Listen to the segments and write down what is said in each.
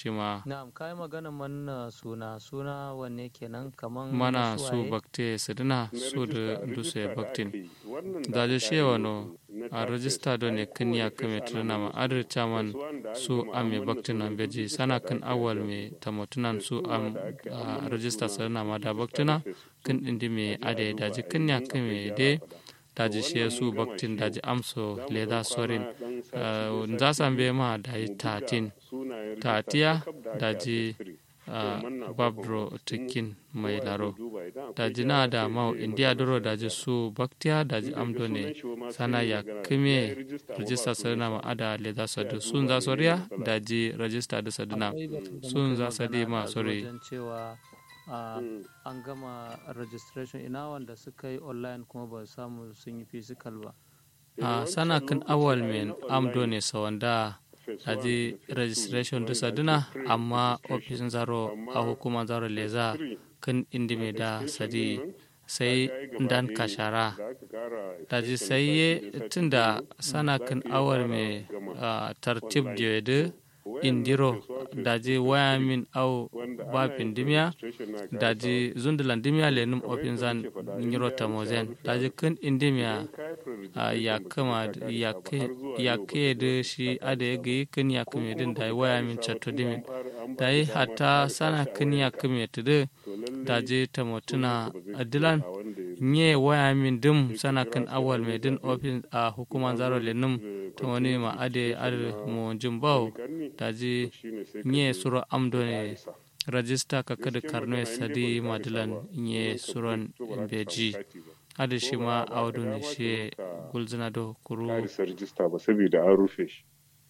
shi ma na'am kai magana manna suna suna wanne kenan kaman mana na su suwaye? bakte sidina su da duse baktin daji shewa no a rajista do ne kan ya kame tuna ma adar chaman su am me baktin nan beji sana kan awal me tamotunan su am a rajista sidina ma da baktina kan indi me ade daji kan ya kame de daji she su baktin daji amso leda sorin za san be ma daji tatin tatiya daji a babro tikin mai laro daji na da mau india doro daji su baktiya daji amdo ne sana ya kime rajista sadina ma ada le za sadu sun za soriya daji rajista da sadina Akwai batun da sun muka za yi sadi magana ma ɗazu sorry wajen cewa a, an gama registration ina wanda suka yi online kuma ba su samu sun yi physical ba a sana kan awal men amdo ne sawanda daji registration da sadina amma ofisin zaro a hukumar zaro leza kan indi me da sadi sai dan kashara daji sai ye tunda sana kan awar me ah, tartib da indiro daji waya min au ba pindimiya daji zundulan dimiya lenum ofin zan nyiro tamozen daji kan indimiya ah, ya kama ya ke ya ke da shi ada ya gayi kan ya kame din da waya min chatto dimin da yi hatta sana kan ya kame tudu daji tamotuna adilan nye waya min dim sana kan awal mai din ofin a hukuman zaro lenum ta wani ma ade ade mo jimbau daji nye suro amdo ne rajista ka kada karno ya sadi madilan nye suron beji ade shi ma audu ne shi gulzina do kuru karisa rijista ba saboda an rufe shi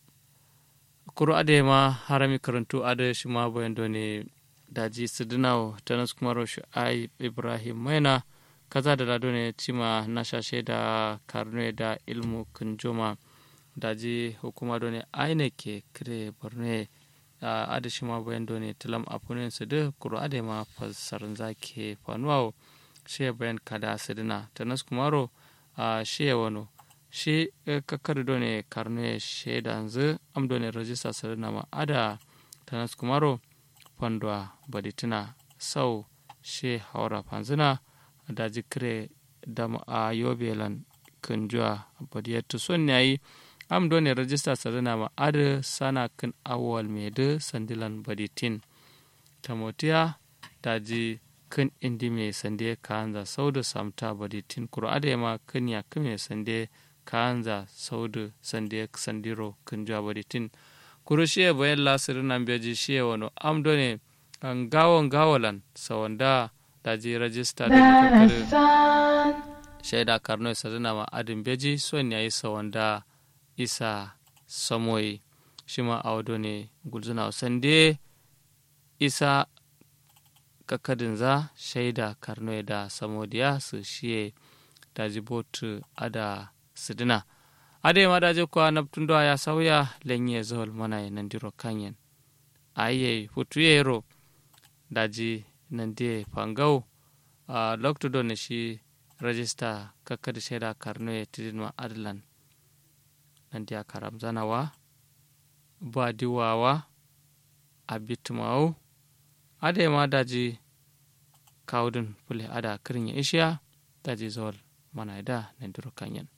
kuru ade ma harami karantu ade shi ma bayan do ne daji sidinawo tanas kuma roshu ai ibrahim maina kaza da lado ne cima na shashe da karno da ilmu kunjoma daji hukuma do ne aine ke kire borne a ade shi ma bayan do ne tilam apunen su da kuru ade ma fassarin zake fanuwa shi bayan kada sidina tanas kumaro a shi wano shi kakkar do ne karno shaida yanzu am do ne rajista sidina ma ada tanas kumaro fandwa baditina sau she haura fanzina daji kire dam a yobelan kunjuwa badiyattu son yayi am do ne rajista sadana ma ad sana kan awal mede sandilan baditin tamotiya daji kan indi me sande kanza saudu samta baditin kuro ade ma kan ya kame sande kanza saudu sande sandiro kunjuwa baditin kuro shiye bayan lasirin nan beji shiye wano am do ne an gawon gawalan sawanda daji rajista da kakari shaida karno isa zana ma adin beji son yayi sawanda isa samoyi shi ma awado ne gulzuna sande isa kakadin za shaida karno da samodiya su shiye daji botu ada sidina ade ma daji kwa naptundo ya sauya lenye zol mana nandiro kanyen aye futuyero daji nande pangau a lokto ne shi rajista kakkadi shaida karno e tidinma adlan nandi a karam zanawa ba diwawa a bitmawu ade ma daji kawdun pule ada kirin ya ishiya daji zol mana da nandiro kanyen